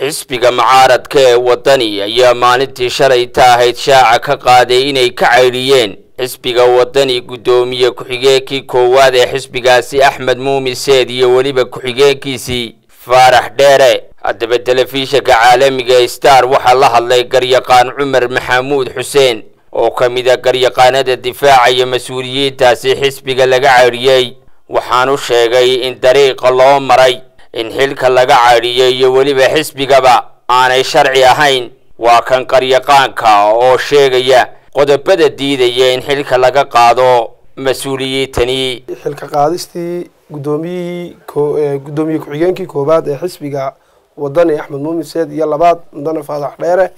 xisbiga mucaaradka ee waddani ayaa maalintii shalayta ahayd shaaca ka qaaday inay ka caydhiyeen xisbiga waddani guddoomiye ku-xigeenkii koowaad ee xisbigaasi axmed muumin seed iyo weliba ku-xigeenkiisii faarax dheere haddaba telefishinka caalamiga star waxaa la hadlay garyaqaan cumar maxamuud xuseen oo ka mid a garyaqaanada difaacaya mas-uuliyiintaasi xisbiga laga caydhiyey waxaanu sheegay in dariiqa loo maray in xilka laga caydhiyay iyo weliba xisbigaba aanay sharci ahayn waa kan qaryaqaanka oo sheegaya qodobada diidaya in xilka laga qaado mas-uuliyiintani xilka qaadistii guddoomiyihii guddoomiye ku-xigeenkii koowaad ee xisbiga wadani axmed muumin seed iyo labaad mudane faadax dheere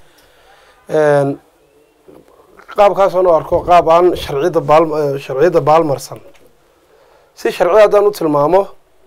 qaabkaasoo nu arko qaab aan sharciyadda baal sharciyadda baalmarsan si sharci haddaan u tilmaamo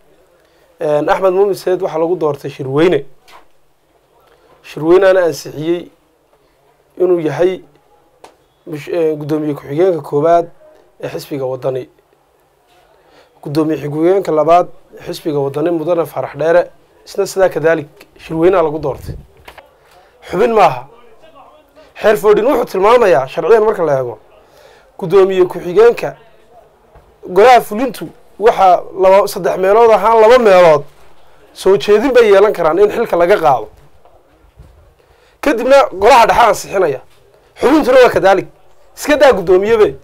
axmed muumin seed waxaa lagu doortay shirweyne shirweyneana ansixiyey inuu yahay guddoomiye ku-xigeenka koowaad ee xisbiga wadani guddoomiye ku-xigeenka labaad xisbiga wadani mudane faarax dheere isna sidaa kadaalik shirweynaha lagu doortay xubin maaha xeer foodhin wuxuu tilmaamayaa sharciyan marka la eego guddoomiye ku-xigeenka golaha fulintu waxaa laba saddex meelood ahaan laba meelood soo jeedin bay yeelan karaan in xilka laga qaado kadibna golaha dhexe ansixinaya xubintuna waa kadaalik iska daa guddoomiyebe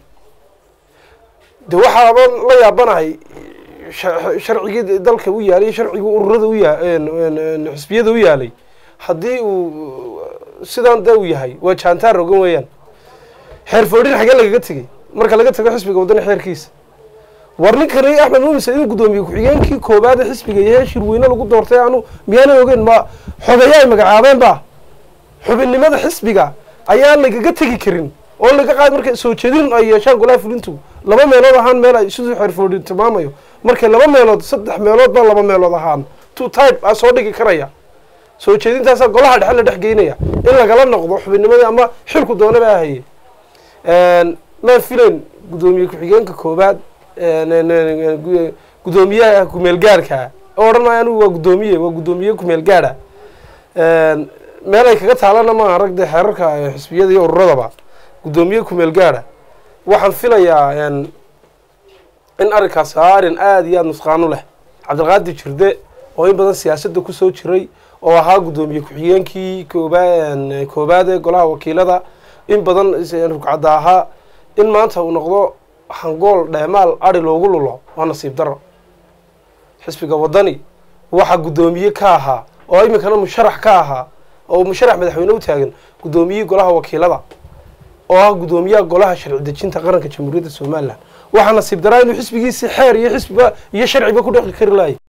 de waxaaba la yaabanahay sharcigii dalka u yaalay sharcigii ururada u ya xisbiyada u yaalay haddii uu sidaan da u yahay waa jaantaar rogan weeyaan xeer foodhin xagee lagaga tegey marka laga tago xisbiga waddani xeerkiisa war ninkani axmed muumin said inuu guddoomiye ku-xigeenkii koowaad ee xisbiga yahay shirweyne lagu doortay anu miyaana ogeyn ma xogeeya ay magacaabeen ba xubinnimada xisbiga ayaan lagaga tegi karin oo laga qaad markay soo jeedin ay yeeshaan golaha fulintu laba meelood ahaan meel ay siduu xeer foodhin tilmaamayo markay laba meelood saddex meelood baa laba meelood ahaan two type a soo dhigi karaya soo jeedintaasaa golaha dhexe la dhex geynaya in lagala noqdo xubinnimadii ama xilku doona baa haye maan filayn guddoomiye ku-xigeenka koowaad guddoomiyaha kumeelgaarka oo odhanaya anigu waa guddoomiye waa guddoomiye kumeelgaara meel ay kaga taalana maaha rag dee xeerarka xisbiyada iyo ururadaba guddoomiye kumeelgaara waxaan filayaa in arrinkaasi aa arrin aada iyo aada nusqaano leh cabdilqaadir jirde oo in badan siyaasadda kusoo jiray oo ahaa guddoomiye ku-xigeenkii kooba koobaad ee golaha wakiilada in badan rugcadda ahaa in maanta uu noqdo hangool dheemaal ari loogu lulo waa nasiib daro xisbiga waddani waxaa guddoomiye ka ahaa oo iminkana musharax ka ahaa oo musharax madaxweyne u taagan guddoomiyihii golaha wakiilada oo ah guddoomiyaha golaha sharci dejinta qaranka jamhuuriyadda somalilan waxaa nasiib daraa inuu xisbigiisi xeer iyo xisbiba iyo sharciba ku dhexi kari lahay